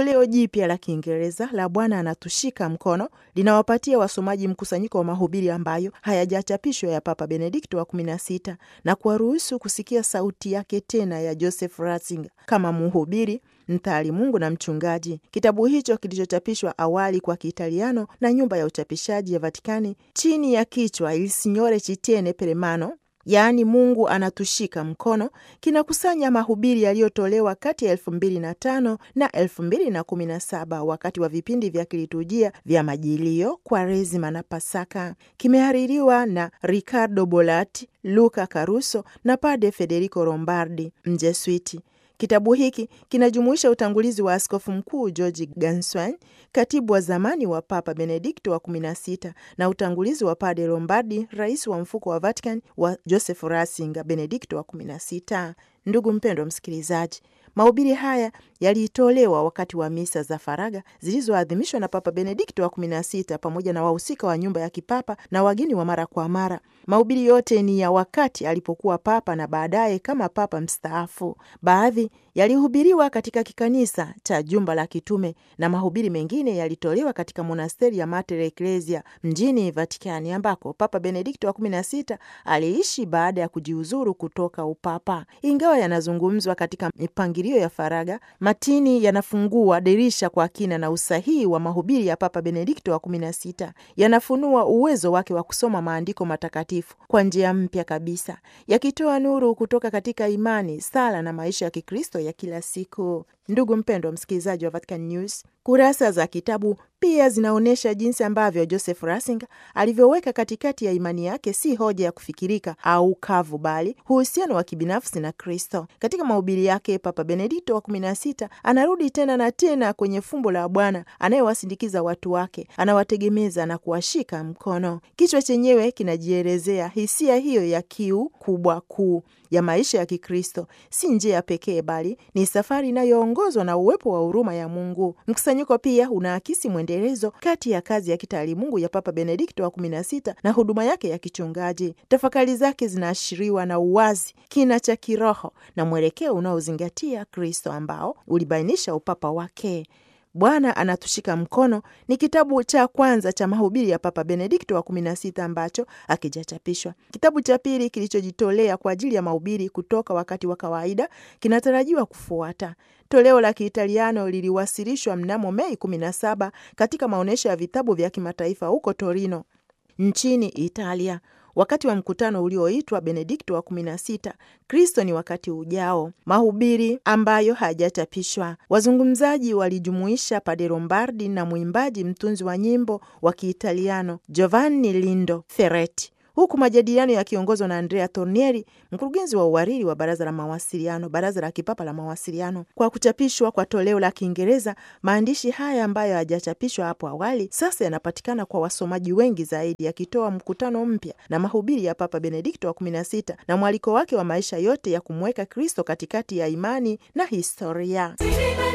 Toleo jipya la Kiingereza la Bwana anatushika mkono linawapatia wasomaji mkusanyiko wa mahubiri ambayo hayajachapishwa ya Papa Benedikto wa 16 na kuwaruhusu kusikia sauti yake tena ya Joseph Ratzinger kama mhubiri mtaalimungu na mchungaji. Kitabu hicho kilichochapishwa awali kwa Kiitaliano na nyumba ya uchapishaji ya Vatikani chini ya kichwa Il Signore ci tiene per mano yaani Mungu anatushika mkono, kinakusanya mahubiri yaliyotolewa kati ya elfu mbili na tano na elfu mbili na kumi na saba wakati wa vipindi vya kiliturujia vya Majilio, Kwaresima na Pasaka. Kimehaririwa na Riccardo Bolatti, Luca Caruso na Padre Federico Lombardi, Mjeswiti. Kitabu hiki kinajumuisha utangulizi wa askofu mkuu George Ganswein, katibu wa zamani wa Papa Benedikto wa 16 na utangulizi wa Padre Lombardi, rais wa mfuko wa Vatican wa Joseph Ratzinger, Benedikto wa 16. Ndugu mpendwa msikilizaji, mahubiri haya yalitolewa wakati wa misa za faraga zilizoadhimishwa na Papa Benedikto wa 16 pamoja na wahusika wa nyumba ya kipapa na wageni wa mara kwa mara. Mahubiri yote ni ya wakati alipokuwa papa na baadaye kama papa mstaafu. Baadhi yalihubiriwa katika kikanisa cha jumba la kitume na mahubiri mengine yalitolewa katika monasteri ya Mater Ecclesia mjini Vatikani, ambako Papa Benedikto wa 16 aliishi baada ya kujiuzuru kutoka upapa. Ingawa yanazungumzwa katika mipangilio ya faraga, matini yanafungua dirisha kwa kina na usahihi wa mahubiri ya Papa Benedikto wa 16. Yanafunua uwezo wake wa kusoma maandiko matakatifu kwa njia mpya kabisa, yakitoa nuru kutoka katika imani, sala na maisha ya Kikristo ya kila siku. Ndugu mpendwa msikilizaji wa Vatican News, kurasa za kitabu pia zinaonyesha jinsi ambavyo Joseph Ratzinger alivyoweka katikati ya imani yake si hoja ya kufikirika au kavu, bali uhusiano wa kibinafsi na Kristo. Katika mahubiri yake, Papa Benedikto wa 16 anarudi tena na tena kwenye fumbo la Bwana anayewasindikiza watu wake, anawategemeza na kuwashika mkono. Kichwa chenyewe kinajielezea hisia hiyo ya kiu kubwa kuu ya maisha ya Kikristo. Si njia pekee, bali ni safari inayoongozwa na uwepo wa huruma ya Mungu. Mkusanyiko pia unaakisi mwendelezo kati ya kazi ya kitaalimungu ya Papa Benedikto wa 16 na huduma yake ya kichungaji. Tafakari zake zinaashiriwa na uwazi, kina cha kiroho na mwelekeo unaozingatia Kristo ambao ulibainisha upapa wake. Bwana anatushika mkono ni kitabu cha kwanza cha mahubiri ya Papa Benedikto wa 16 ambacho hakijachapishwa. Kitabu cha pili kilichojitolea kwa ajili ya mahubiri kutoka wakati wa kawaida kinatarajiwa kufuata. Toleo la Kiitaliano liliwasilishwa mnamo Mei 17 katika maonyesho ya vitabu vya kimataifa huko Torino nchini Italia wakati wa mkutano ulioitwa Benedikto wa 16 Kristo ni wakati ujao, mahubiri ambayo hayajachapishwa. Wazungumzaji walijumuisha Padre Lombardi na mwimbaji mtunzi wa nyimbo wa Kiitaliano Giovanni Lindo Ferretti, huku majadiliano yakiongozwa na Andrea Tornieri, mkurugenzi wa uhariri wa baraza la mawasiliano, baraza la kipapa la mawasiliano. Kwa kuchapishwa kwa toleo la Kiingereza, maandishi haya ambayo hayajachapishwa hapo awali sasa yanapatikana kwa wasomaji wengi zaidi, yakitoa mkutano mpya na mahubiri ya Papa Benedikto wa 16 na mwaliko wake wa maisha yote ya kumweka Kristo katikati ya imani na historia.